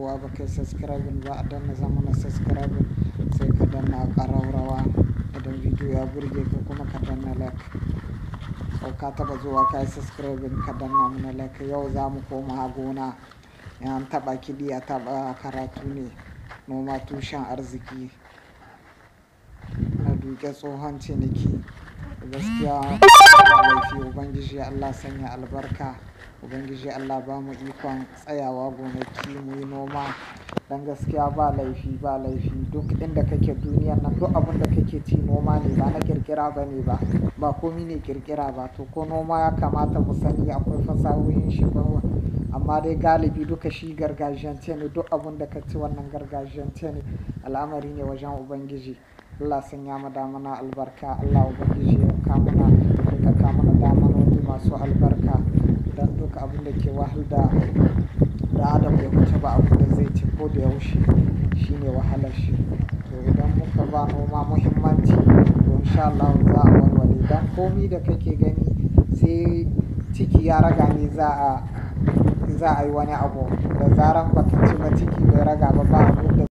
shigowa ba kai subscribing ba a danna zama na subscribing sai ka danna ƙararrawa idan bidiyo ya burge ka kuma ka danna like sau ka taba zuwa ka yi subscribing ka danna mana like yau za mu koma gona yan taba kiɗi a taba karatu ne noma tushen arziki na duke tsohon ciniki gaskiya laifi ubangiji allah sanya albarka ubangiji allah ba mu ikon tsayawa gonaki mu yi noma don gaskiya ba laifi ba laifi duk inda kake duniyan nan duk abin da kake ci noma ne ba na kirkira ba ne ba ba komi ne kirkira ba to ko noma ya kamata mu sani akwai fasahohin shi ba amma dai galibi duka shi gargajiyance ne duk abin da ka ci wannan gargajiyance ne al'amari ne wajen ubangiji Allah sanya mu damana albarka Allah ubangiji ya kamuna duka kamuna damanoni masu albarka don duka abin da ke wahal da da adam ya wuce ba abin da zai ci ko da yaushe shine wahalar shi to idan muka ba noma muhimmanci to insha Allah za a walwale dan komi da kake gani sai ciki ya raga ne za a za a yi wani abu da zaran baka ci ba ciki bai raga ba ba abin da